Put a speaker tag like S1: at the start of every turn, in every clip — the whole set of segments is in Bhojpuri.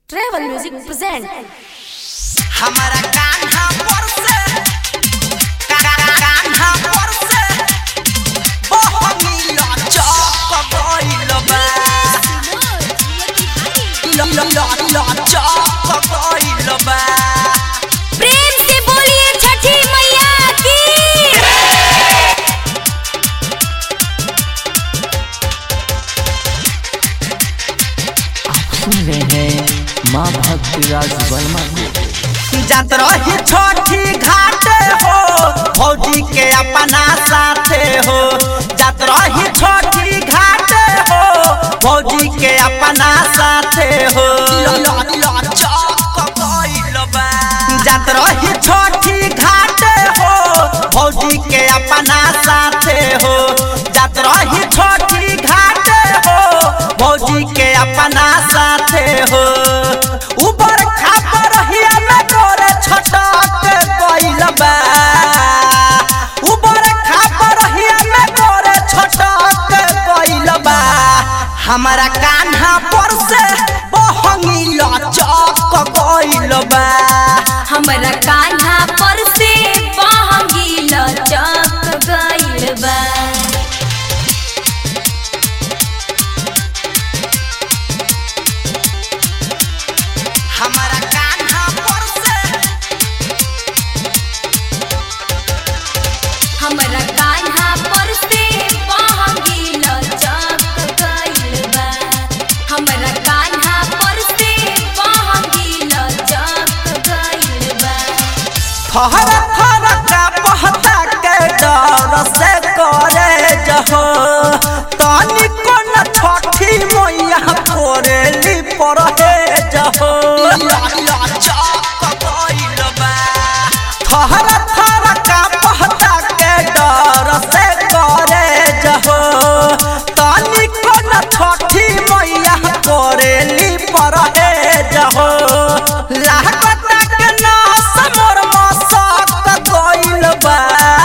S1: ट्रेवल म्यूजिक प्रेजेंट
S2: हमारा कान्हा पर से का- का- कान्हा पर से बहनीला चौक गइल बा ल- ल- ल- ल- चौक गइल बा
S1: प्रेम से बोलिए छठी मैया की
S3: सुन रहे हैं माँ भक्ति राज वर्मा को
S2: जात रही छोटी घाटे हो फौजी के अपना साथे हो जात रही छोटी घाटे हो फौजी के अपना साथे हो जात रही छोटी घाटे हो फौजी के अपना साथे हो जात रही छोटी घाटे हो फौजी के अपना साथे हो ऊपर खापर हिया में गोरे छटक गइल बा ऊपर खापर हिया में गोरे छटक गइल बा हमारा कान्हा पर से बहंगी लचक गइल बा
S1: हमरा कान्हा पर से बहंगी लचक गइल बा
S2: हमारा कान्हा पर से
S1: हमरा कान्हा पर से बहंगी लचक गइल बा हमरा कान्हा पर से बहंगी लचक गइल बा
S2: फहर फहर का पहता के डर से करे जहो तानी कोन छठी मैया कोरेली पर हे जहो फहर फहर का पहता के डर से करे जहो तानी कोन छठी मैया कोरेली पर हे जहो लागत के नास मोर मसक गइल बा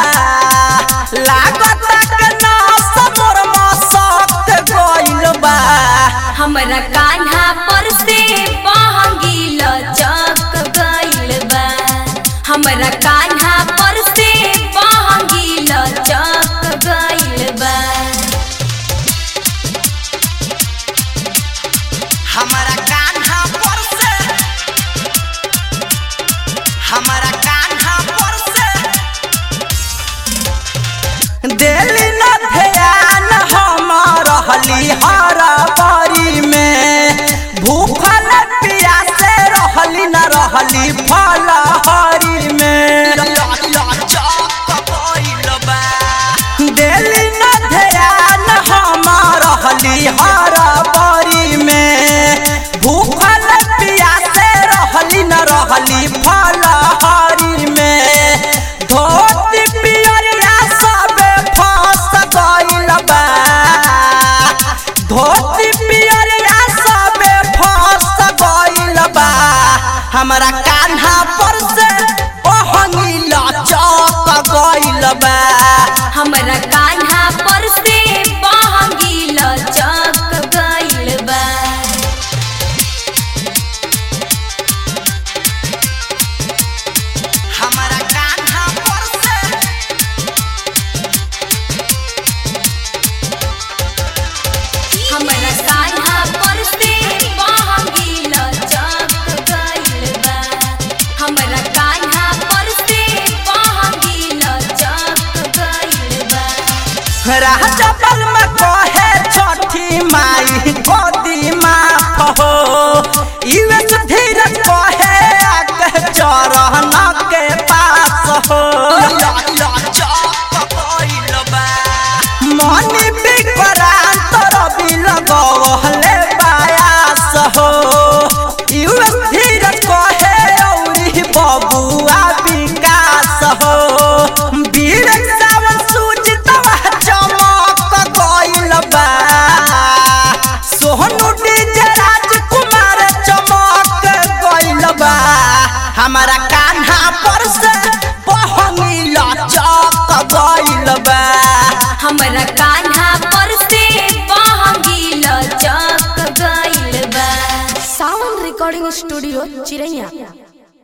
S2: लागत के नास मोर मसक गइल बा
S1: हमरा कान्हा पर से बहंगी लचक गइल बा हमरा कान्हा पर से बहंगी लचक गइल बा
S2: हमारा कान्हा पर से हमारा कान्हा पर से दिल्ली न ध्यान हम रहली हरा बारी में भूखल प्यासे रहली न रहली फलहरी में दिल्ली न ध्यान हम रहली हरा बारी में भूखल प्यासे रहली न रहली फलहरी में धोती पियरिया सबे फंस गइल बा धोती पियरिया
S4: रिकॉर्डिंग स्टूडियो चिरैया